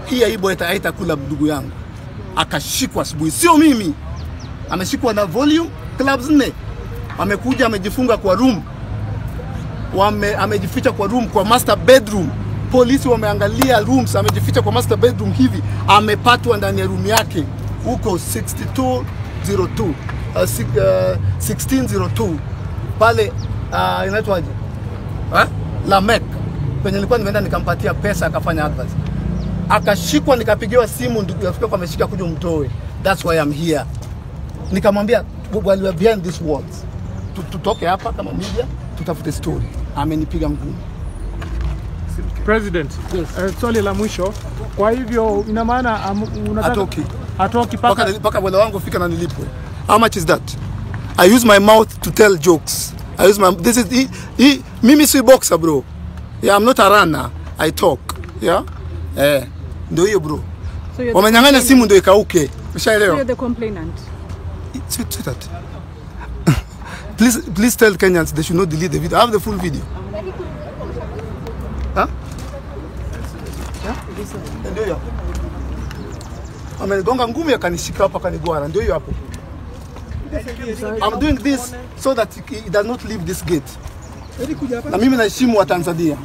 hii aibu haita- haitakula ndugu yangu. Akashikwa asubuhi, sio mimi, ameshikwa na volume clubs nne, amekuja amejifunga kwa room wame, amejificha kwa room kwa master bedroom. Polisi wameangalia rooms, amejificha kwa master bedroom hivi, amepatwa ndani ya room yake huko 6202 uh, si- uh, 1602 pale uh, inaitwaje eh? Lamek penye nilikuwa nimeenda nikampatia pesa akafanya advert, akashikwa, nikapigiwa simu, ndugu rafiki yako ameshika, kuja umtoe. That's why I'm here. Nikamwambia while we are behind these walls, tu- tutoke hapa kama media, tutafute story. Amenipiga ngumi. President, Yes. eh, swali la mwisho. Kwa hivyo ina maana am- unataka Hatoki. hatoki mpaka paka mpaka bwana wangu fika na nilipwe. How much is that? I use my mouth to tell jokes. I use my this is he, he, mimi si boxer bro. Yeah, I'm not a runner. I talk. Yeah? Eh, ndio hiyo bro. So you're the Wamenyang'anya complainant. simu ndio ikauke. So Ushaelewa? you're the complainant. Sweet, sweetheart. please, please tell Kenyans they should not delete the video. I have the full video. Huh? Yeah? Ndio hiyo. Amenigonga ngumi akanishika hapa akanigwara. Ndio hiyo hapo. I'm doing this so that he does not leave this gate. Na mimi naheshimu Watanzania.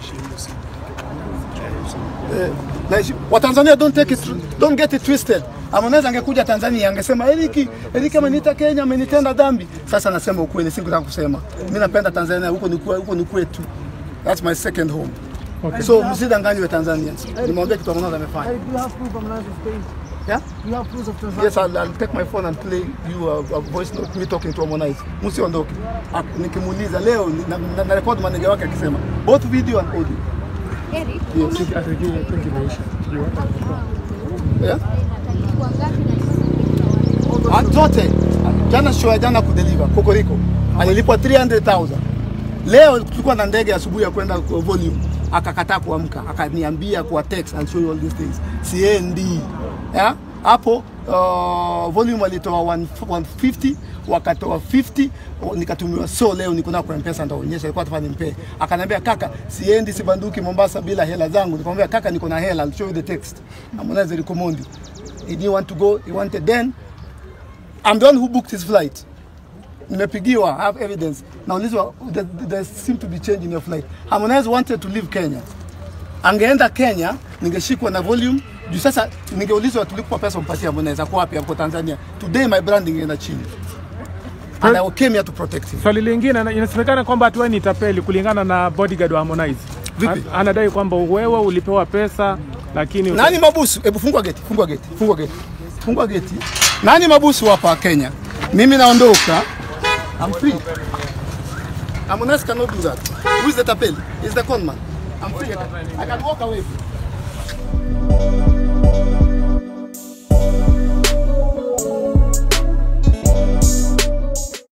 Eh, naheshimu Watanzania don't take it don't get it twisted. Harmonize angekuja Tanzania angesema Eriki, Eriki ameniita Kenya amenitenda dhambi. Sasa nasema ukweli, sikutaka kusema. Mimi napenda Tanzania, huko ni kwe- huko ni kwetu. That's my second home. Okay. So msidanganywe Tanzanians. Nimwambia kitu Harmonize amefanya. Hey, do you have proof Harmonize is paying? Yeah? Do you have proof of transaction? Yes, I'll, I'll take my phone and play you a, a voice note me talking to Harmonize. Msiondoke. Ak- Nikimuuliza leo ni- na, na, na record manager wake akisema both video and audio. Eric, Yes. Atajua, I think imeisha. Juu hata- Yeah? atalipwa ngapi na sisi Ah, Zote. Jana show ya jana kudeliver Kokoriko. Alilipwa 300,000. Leo tulikuwa na ndege asubuhi ya kwenda kwa volume. Akakataa kuamka. Akaniambia kwa text I'll show you all these things. Siendi. Yeah? Hapo uh, volume walitoa 1 150 wakatoa 50 nikatumiwa so leo niko na kwa mpesa ndaonyesha alikuwa atafanya nimpe akaniambia kaka siendi sibanduki Mombasa bila hela zangu nikamwambia kaka niko na hela I'll show you the text Harmonize recommend he didn't want to go he wanted then I'm the one who booked his flight. Nimepigiwa, I have evidence. Naulizwa, there, there seem to be change in your flight. Harmonize wanted to leave Kenya. Angeenda Kenya, ningeshikwa na volume. Juu sasa ningeulizwa tulikuwa pesa umpatie Harmonize, ako wapi? Ako Tanzania. Today my branding inaenda chini. And I came here to protect him. Swali lingine, na- inasemekana kwamba hatua ni tapeli kulingana na bodyguard wa Harmonize. Vipi? An- Anadai kwamba wewe ulipewa pesa lakini Nani mabusu? Hebu fungua geti, fungua geti, fungua geti. Fungua geti. Nani mabusu hapa Kenya? Mimi naondoka. I'm free. Harmonize cannot do that. Who is the tapeli? He's the conman. I'm free. I can, I can walk away.